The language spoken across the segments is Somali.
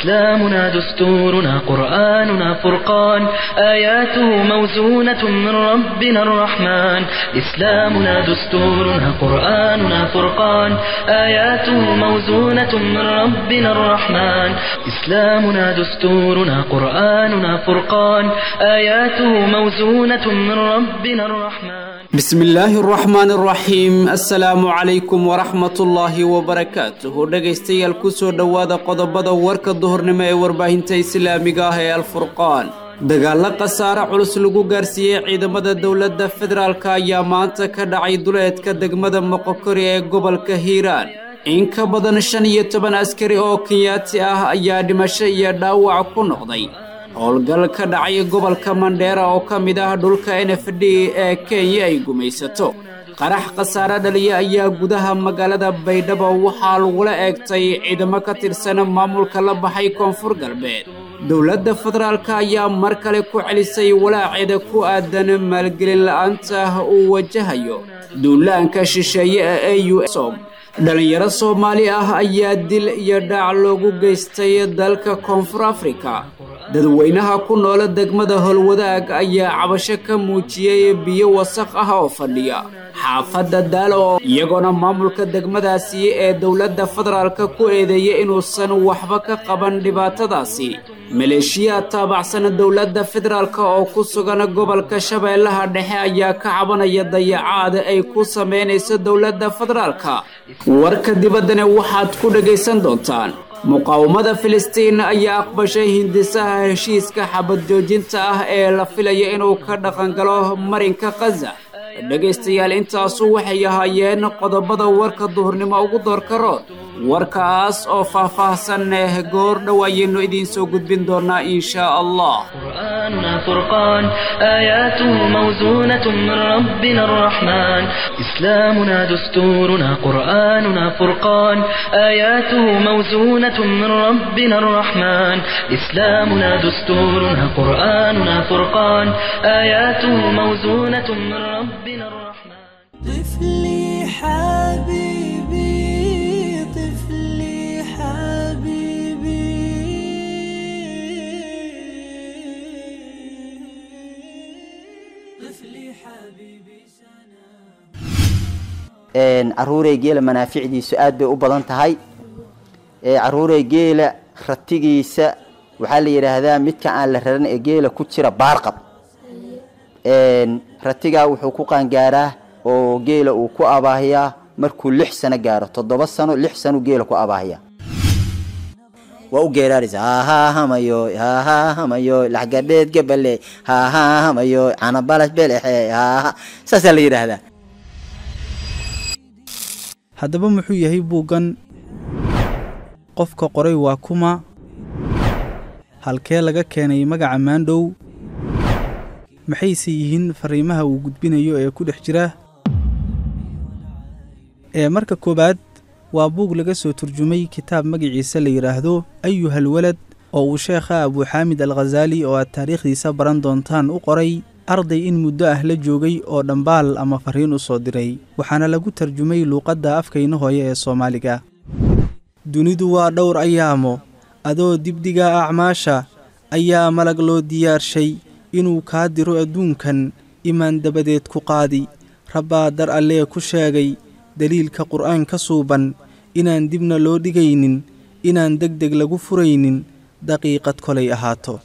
إسلامنا دستورنا قرآننا فرقان آياته موزونة من ربنا الرحمن إسلامنا دستورنا قرآننا فرقان آياته موزونة من ربنا الرحمن إسلامنا دستورنا قرآننا فرقان آياته موزونة من ربنا الرحمن bismi illaahi araxmaan araxiim assalaamu calaykum waraxmatullaahi wabarakaatuhu dhegaystayaal ku soo dhowaada qodobada warka duhurnimo ee warbaahinta islaamiga ah ee alfurqaan dagaallo khasaare culus lagu gaarsiiyey ciidamada dowladda federaalk ayaa maanta ka dhacay duleedka degmada moqokori ee gobolka hiiraan in ka badan shan iyo toban askari oo kenyaati ah ayaa dhimasho iyo dhaawac ku noqday howlgal ka dhacay gobolka mandheera oo ka mid ah dhulka n f d ee kenya ay gumaysato qarax khasaare dhaliya ayaa gudaha magaalada baydhabo waxaa lagula eegtay ciidamo ka tirsan maamulka la baxay koonfur galbeed dowladda federaalk ayaa mar kale ku celisay walaaceeda ku aadan maalgelin la-aanta uu wajahayo duulaanka shisheeye ee a u som dhallinyaro soomaali ah ayaa dil iyo dhaac loogu geystay dalka koonfur afrika dadweynaha ku noola degmada howlwadaag ayaa cabasho ka muujiyey biyo wasaq ah oo fadhiya xaafadda daalo iyagoona maamulka degmadaasi ee dowladda federaalka ku eedeeyay inuusan waxba ka qaban dhibaatadaasi maleeshiyaad taabacsan dowladda federaalk oo ku sugan gobolka shabeellaha dhexe ayaa ka cabanaya dayacaad ay ku samaynayso dowladda federaalka warka dibaddana waxaad ku dhegaysan doontaan muqaawamada filistiin ayaa aqbashay hindisaha heshiiska xabad joojinta ah ee la filaya inuu ka dhaqangalo marinka khaza dhegaystayaal intaasu waxay ahaayeen qodobada warka duhurnimo ugu doorka rood warkaas oo faah-faahsan goor dhowaayeennu idiin soo gudbin doonaa in shaa allah قرآننا فرقان آياته موزونة من ربنا الرحمن إسلامنا دستورنا قرآننا فرقان آياته موزونة من ربنا الرحمن إسلامنا دستورنا قرآننا فرقان آياته موزونة من ربنا الرحمن طفلي حبيبي طفلي حبيبي طفلي حبيبي caruurey geela manaaficdiisu aad bay u badan tahay caruurey geela ratigiisa waxaa la yidhaahdaa midka aan la raran ee geela ku jira baarqab ratigaa wuxuu ku qaangaaraa oo geela uu ku abaahiyaa markuu lix sano gaaro toddoba sano lix sano geela ku abaahiya waa u geeraaraysa hahahamayo hahahamayo laxgadheed gabale hahahamayo canabalas belexe haha saasaa la yidhaahdaa haddaba muxuu yahay buuggan qofka qoray waa kuma halkee laga keenay magaca maandhow maxayse yihiin fariimaha uu gudbinayo ee ku dhex jira ee marka koowaad waa buug laga soo turjumay kitaab magaciisa la yidhaahdo ayuhal walad oo uu sheekha abuuxaamid al khasaali oo aad taariikhdiisa baran doontaan u qoray arday in muddo ah la joogay oo dhambaal ama fariin u soo diray waxaana lagu tarjumay luuqadda afkayna hooye ee soomaaliga dunidu waa dhowr ayaamo adoo dibdhiga acmaasha ayaa malag loo diyaarshay inuu kaa diro adduunkan imaan dabadeed ku qaadi rabbaa dar allee ku sheegay deliilka qur'aanka suuban inaan dibna loo dhigaynin inaan deg deg lagu furaynin daqiiqad kolay ahaato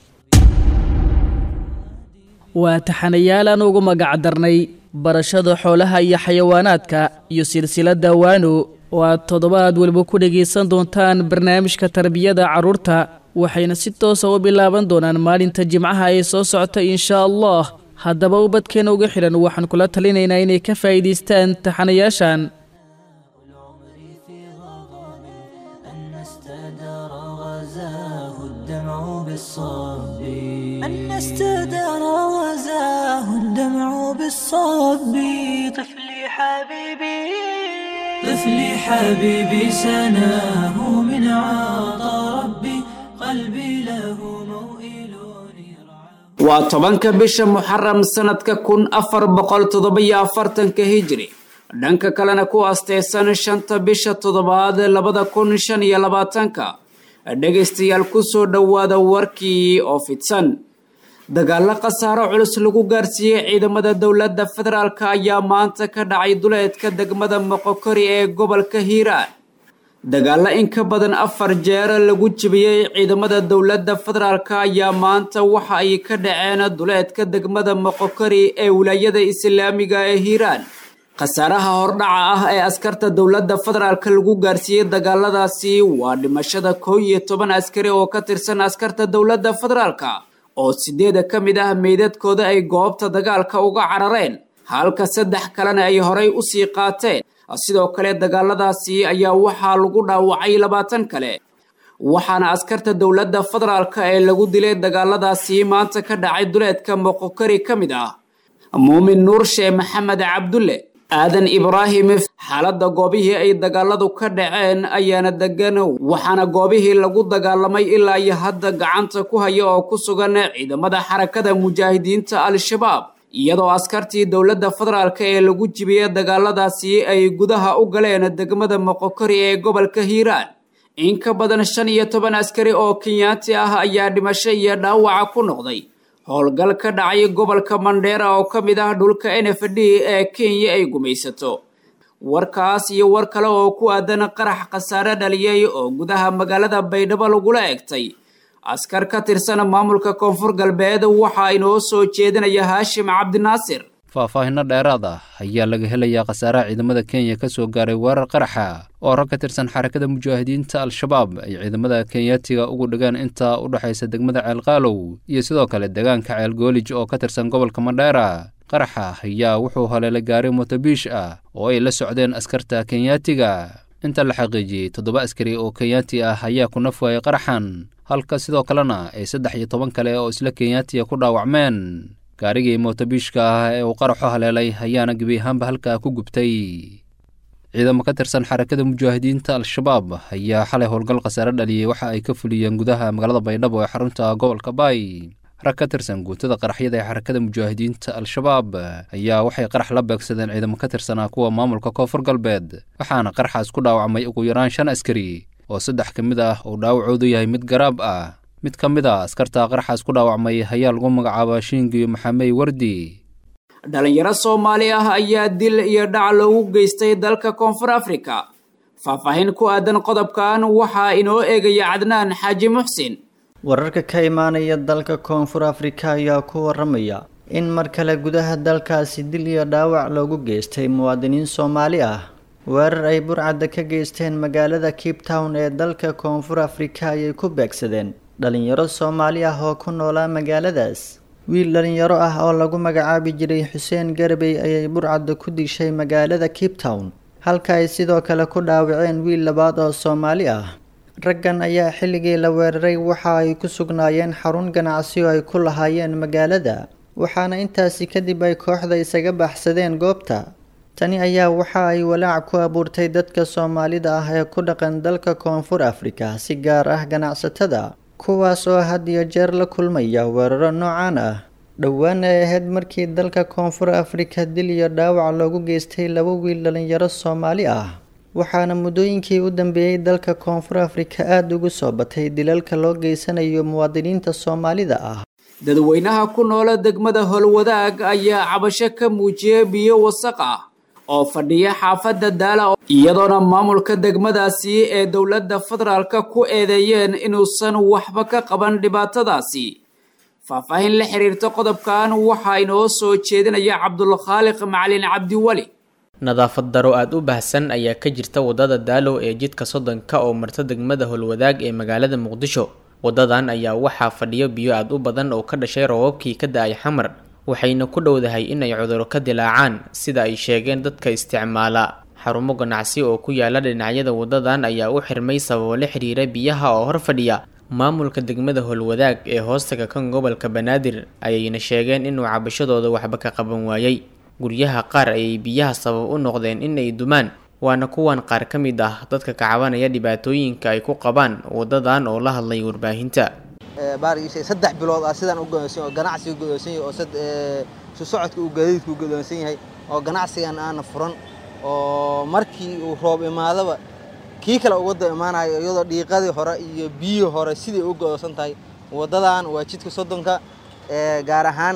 waa taxanayaal aan ugu magac darnay barashada xoolaha iyo xayawaanaadka iyo silsiladda waano oo aad toddobaad weliba ku dhegaysan doontaan barnaamijka tarbiyada carruurta waxayna si toosa u bilaaban doonaan maalinta jimcaha ee soo socota inshaa allah haddaba ubadkeena uga xidhan waxaan kula talinaynaa inay ka faa'iidaystaan taxanayaashan أن استدار غزاه الدمع بالصب أن استدار غزاه الدمع بالصب طفلي حبيبي طفلي حبيبي سناه من عطا ربي قلبي له موئل يرعى waa tobanka bisha muxaram sanadka kun afar boqol toddobiyo afartanka hijri dhanka kalena ku aasteysan shanta bisha toddobaad labada kun shan iyo labaatanka dhegaystayaal kusoo dhowaada warkii oo fidsan dagaalo khasaaro culus lagu gaarsiiyey ciidamada dowladda federaalk ayaa maanta ka dhacay duleedka degmada moqokori ee gobolka hiiraan dagaalo in ka badan afar jeer lagu jebiyey ciidamada dowladda federaalk ayaa maanta waxa ay ka dhaceen duleedka degmada moqokori ee wilaayada islaamiga ee hiiraan khasaaraha hordhaca ah ee askarta dowladda federaalk lagu gaarsiiyey dagaaladaasi waa dhimashada koo iyo toban askari oo ka tirsan askarta dowladda federaalk oo sideeda ka mid ah meydadkooda ay goobta dagaalka uga carareen halka saddex kalena ay horay usii qaateen sidoo kale dagaaladaasi ayaa waxaa lagu dhaawacay labaatan kale waxaana askarta dowladda federaalk ee lagu dilay dagaaladaasi maanta ka dhacay duleedka moqokari ka mid ah muumin nuur shee maxamed cabdulle aadan ibraahim xaaladda goobihii ay dagaaladu ka dhaceen ayaana degan waxaana goobihii lagu dagaalamay ilaa iyo hadda gacanta ku haya oo ku sugan ciidamada xarakada mujaahidiinta al-shabaab iyadoo askartii dowladda federaalk ee lagu jibiyey dagaaladaasi ay gudaha u galeen degmada moqokori ee gobolka hiiraan in ka badan shan iyo toban askari oo kenyaati ah ayaa dhimasho iyo dhaawaca ku noqday howlgal ka dhacay gobolka mandheera oo ka mid ah dhulka n f d ee kenya ay gumaysato warkaas iyo war kale oo ku aadan qarax khasaare dhaliyey oo gudaha magaalada baydhabo lagula egtay askar ka tirsan maamulka koonfur galbeed waxaa inoo soo jeedinaya haashim cabdinaasir faahfaahinno dheeraad ah ayaa laga helayaa khasaaraha ciidamada kenya ka soo gaaray weerar qaraxa oo rag ka tirsan xarakada mujaahidiinta al-shabaab ay ciidamada kenyaatiga ugu dhigaan inta u dhexaysa degmada ceelqaalow iyo sidoo kale deegaanka ceelgoolij oo ka tirsan gobolka mandheera qaraxa ayaa wuxuu haleelay gaari motobiish ah oo ay la socdeen askarta kenyaatiga inta la xaqiijiyey toddoba askari oo kenyaati ah ayaa ku naf waayay qaraxan halka sidoo kalena ay saddex iyo toban kale oo isla kenyaatiga ku dhaawacmeen gaarigii motobiishka ah ee uu qaraxu haleelay ayaana gebi ahaanba halkaa ku gubtay ciidamo ka tirsan xarakada mujaahidiinta al-shabaab ayaa xalay howlgal khasaare dhaliyey waxa ay ka fuliyeen gudaha magaalada baydhabo ee xarunta gobolka baay rag ka tirsan guutada qaraxyada ee xarakada mujaahidiinta al-shabaab ayaa waxay qarax la beegsadeen ciidamo ka tirsanaa kuwa maamulka koonfur galbeed waxaana qaraxaas ku dhaawacmay ugu yaraan shan askari oo saddex ka mid ah uu dhaawacoodu yahay mid garaab ah mid ka mid a askarta qaraxaas ku dhaawacmay ayaa lagu magacaabaa shiingi maxamey wardi dhalinyaro soomaali ah ayaa dil iyo dhac loogu geystay dalka koonfur afrika faahfaahin ku aadan qodobkan waxaa inoo eegaya cadnaan xaaji muxsin wararka ka imaanaya dalka koonfur afrika ayaa ku waramaya in mar kale gudaha dalkaasi dil iyo dhaawac loogu geystay muwaadiniin soomaali ah weerar ay burcadda ka geysteen magaalada cape town ee dalka koonfur afrika ayay ku beegsadeen dhalinyaro soomaali ah oo ku noolaa magaaladaas wiil dhalinyaro ah oo lagu magacaabi jiray xuseen garbey ayay burcadda ku dishay magaalada cape town halka ay sidoo kale ku dhaawaceen wiil labaad oo soomaali ah raggan ayaa xilligii la weeraray waxa ay ku sugnaayeen xarun ganacsi oo ay ku lahaayeen magaalada waxaana intaasi kadib ay kooxda isaga baxsadeen goobta tani ayaa waxa ay walaac ku abuurtay dadka soomaalida ah ee ku dhaqan dalka koonfur afrika si gaar ah ganacsatada kuwaas oo had iyo jeer la kulmaya weeraro noocan ah dhowaan ay ahayd markii dalka koonfur afrika dil iyo dhaawac loogu geystay laba wiil dhalinyaro soomaali ah waxaana muddooyinkii u dambeeyey dalka koonfur afrika aada ugu soo batay dilalka loo geysanayo muwaadiniinta soomaalida ah dadweynaha ku noola degmada howlwadaag ayaa cabasho ka muujiyay biyo wasaq ah oo fadhiya xaafadda daala iyadoona maamulka degmadaasi ee dowladda federaalka ku eedeeyeen inuusan waxba ka qaban dhibaatadaasi faahfaahin la xiriirta qodobkan waxaa inoo soo jeedinaya cabdulkhaaliq macalin cabdiweli nadaafad daro aada u baahsan ayaa ka jirta waddada daalow ee jidka soddonka oo marta degmada howlwadaag ee magaalada muqdisho waddadan ayaa waxaa fadhiyo biyo aada u badan oo ka dhashay roobabkii ka da-ay xamar waxayna ku dhowdahay inay cuduro ka dilaacaan sida ay sheegeen dadka isticmaala xarumo ganacsi oo ku yaala dhinacyada waddadan ayaa u xirmay sababo la xiriira biyaha oo hor fadhiya maamulka degmada howlwadaag ee hoostaga kan gobolka banaadir ayayna sheegeen inuu cabashadooda waxba ka qaban waayey guryaha qaar ayay biyaha sabab u noqdeen inay dumaan waana kuwan qaar ka mid ah dadka ka cabanaya dhibaatooyinka ay ku qabaan waddadan oo la hadlay warbaahinta baarigiisa saddex bilood ah sidaan u godoonsan oo ganacsiga godoonsan yahay oo sad su socodka uu gaadiidku godoonsan yahay oo ganacsigan aana furan oo markii uu roob imaadaba kii kale uu wadda imaanayo iyadoo dhiiqadii hore iyo biyihii hore sidai u go'oosan tahay waddadan waa jidka soddonka gaar ahaan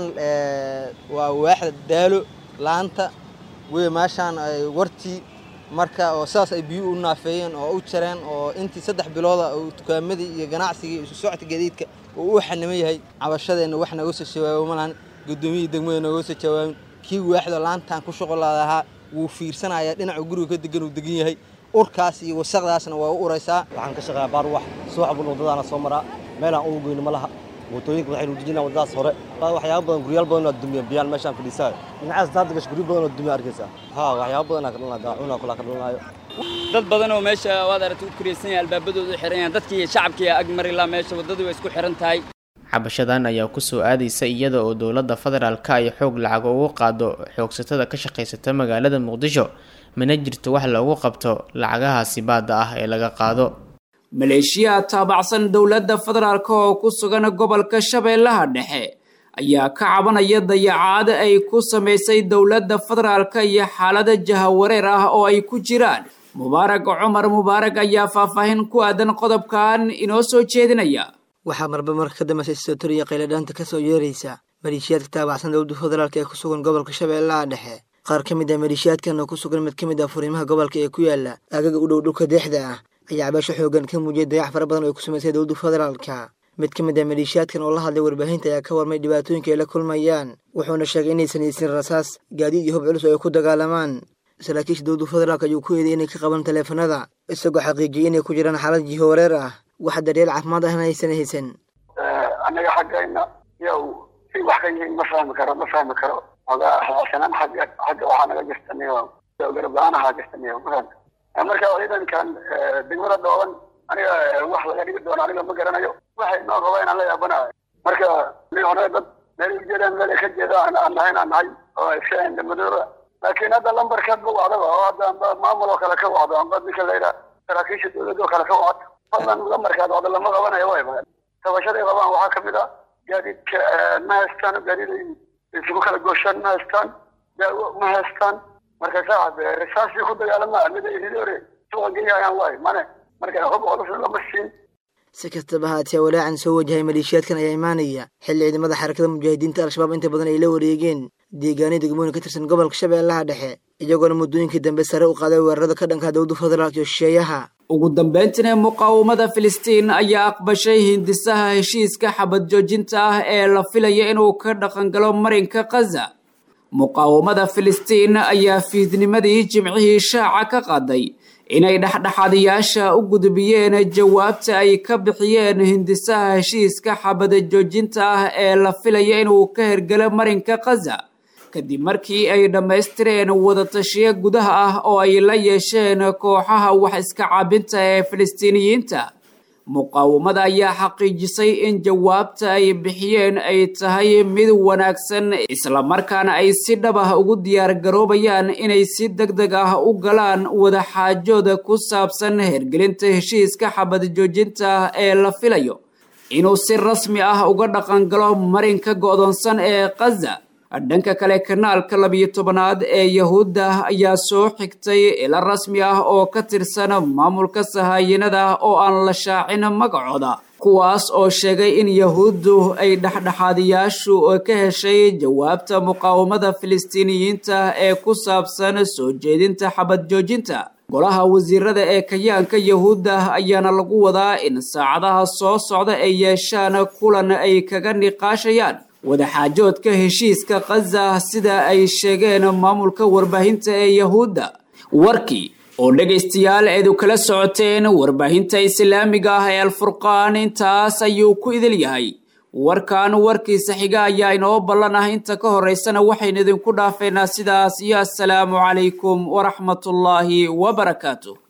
waa waaxda daalo laanta wey meeshaan ay wartii marka oo sidaas ay biyuhu u naafeeyeen oo u jareen oo intii saddex bilooda uu dukaamadii iyo ganacsigii isu socodka gadiidka uu u xaniman yahay cabashadeenna wax naga soo jawaabo malahan guddoomiyihii degmada nooga soo jawaabin kii waaxda laantan ku shuqulaadahaa wuu fiirsanayaa dhinacu guriga ka degan uu degan yahay urkaas iyo wasaqdaasna waa u uraysaa waxaan ka shaqeeyaa baarwax subax bun waddadaana soo maraa meelaan ugu goyno ma laha mootooyinka waxay nuujinayaan waddadaas hore waxyaaba badan guryaal badan oo dumiya biyaan meeshaan fadhiisaayo dhinacaas daadda gash guryo badan oo dumiya arkaysaa haa waxyaaba badan ka dhalanaa daacuna kula ka dhalanaayo dad badan oo meesha waad aragtay u kuraysan yahay albaabadoodu xiran yahay dadkii shacabkii ag mari laa meesha waddadu way isku xiran tahay xabashadan ayaa kusoo aadaysa iyada oo dowladda federaalka ay xoog lacag ugu qaado xoogsatada ka shaqaysata magaalada muqdisho mana jirto wax loogu qabto lacagahaasi baadda ah ee laga qaado maleeshiya taabacsan dowladda federaalk oo ku sugan gobolka shabeellaha dhexe ayaa ka cabanaya dayacaad ay ku samaysay dowladda federaalka iyo xaalada jahawareer ah oo ay ku jiraan mubaarag cumar mubaarag ayaa faahfaahin ku aadan qodobkan inoo soo jeedinaya waxaa marba marka ka dambeysay sotoriya qayladhaanta ka soo yeeraysa maleeshiyaadka taabacsan dowladda federaalk ee ku sugan gobolka shabeellaha dhexe qaar ka mid ah maleeshiyaadkan oo ku sugan mid ka mid ah furiimaha gobolka ee ku yaala aagaga u dhow dhulka deexda ah ayaa cabaasho xoogan ka muujiyay dayax fara badan oo ay ku samaysay dowladda federaalka mid ka mid ah maleeshiyaadkan oo la hadlay warbaahinta ayaa ka warmay dhibaatooyinka ay la kulmayaan wuxuuna sheegay inaysan haysin rasaas gaadiid iyo hub culus oo ay ku dagaalamaan saraakiisha dowladda federaalk ayuu ku eeday inay ka qaban taleefanada isagoo xaqiijiyay inay ku jiraan xaalad jiho wareer ah wax daryeel caafimaad ahna aysan haysan annaga xaggayna yow si wax ka yihiin ma fahmi karo ma fahmi karo ogaa xilaasanaan xagga xagga waxaa naga jirtaniyo garab la-aan ahaa jirtaniyo ma fahmi marka ciidankan degmada dhooban aniga wax laga dhigi doono aniga ma garanayo waxay noo raba inaan la yaabanayo marka hore dad meel ujeedaan meel ka jeeda aan nahay aan nahay oo iska indhamadooba laakiin hadda lambarkaad ma wacdaba oo hadda amba maamul oo kale ka wacdo amba ninka layidha saraakiisha dowladda oo kale ka wacdo fadlan lambarkaad wacdo lama qabanayo way tabashaday qabaan waxaa kamid ah gaadiidka ma haystaan gaadiid isugu kala gooshaan ma haystaan daawo ma haystaan marka saacad risaasii ku dagaalama mid ay ridore suuqa geeyayaan waay mane marka hub culus lama siin si kastaba haatee walaacan soo wajahay maleeshiyaadkan ayaa imaanaya xilli ciidamada xarakada mujaahidiinta al-shabaab inta badan ay la wareegeen deegaanyo degmooyin ka tirsan gobolka shabeellaha dhexe iyagoona muddooyinkii dambe sare u qaaday weerarada ka dhanka dowladda federaalk iyo shisheeyaha ugu dambeyntina muqaawamada filistiin ayaa aqbashay hindisaha heshiiska xabad joojinta ah ee la filaya inuu ka dhaqangalo marinka khaza muqaawamada filistiin ayaa fiidnimadii jimcihii shaaca ka qaaday inay dhexdhexaadayaasha u gudbiyeen jawaabta ay ka bixiyeen hindisaha heshiiska xabada joojinta ah ee la filaya inuu ka hergelo marinka khaza kadib markii ay dhammaystireen wadatashiyo gudaha ah oo ay la yeesheen kooxaha wax iska caabinta ee filistiiniyiinta muqaawamada ayaa xaqiijisay in jawaabta ay bixiyeen ay tahay mid wanaagsan islamarkaana ay si dhab ah ugu diyaargaroobayaan inay si deg deg ah u galaan wadaxaajooda ku saabsan hergelinta heshiiska xabad joojinta ee la filayo inuu si rasmi ah uga dhaqangalo marinka go'doonsan ee khaza dhanka kale kanaalka labiyo tobanaad ee yahuudda ayaa soo xigtay ila rasmi ah oo ka tirsan maamulka sahaayinada oo aan la shaacin magacooda kuwaas oo sheegay in yahuuddu ay dhexdhexaadiyaashu ka heshay jawaabta muqaawamada filistiiniyiinta ee ku saabsan soo jeedinta xabad joojinta golaha wasiirada ee kayaanka yahuudda ayaana lagu wadaa in saacadaha soo socda ay yeeshaan kulan ay kaga niqaashayaan wadaxaajoodka heshiiska khaza sida ay sheegeen maamulka warbaahinta ee yahuudda warkii oo dhegaystayaal eedu kala socoteen warbaahinta islaamiga ah ee alfurqaan intaas ayuu ku idil yahay warkan warkiisa xiga ayaa inoo ballan ah inta ka horeysana waxaynu idinku dhaafeynaa sidaas iyo assalaamu calaykum waraxmatullaahi wabarakaatu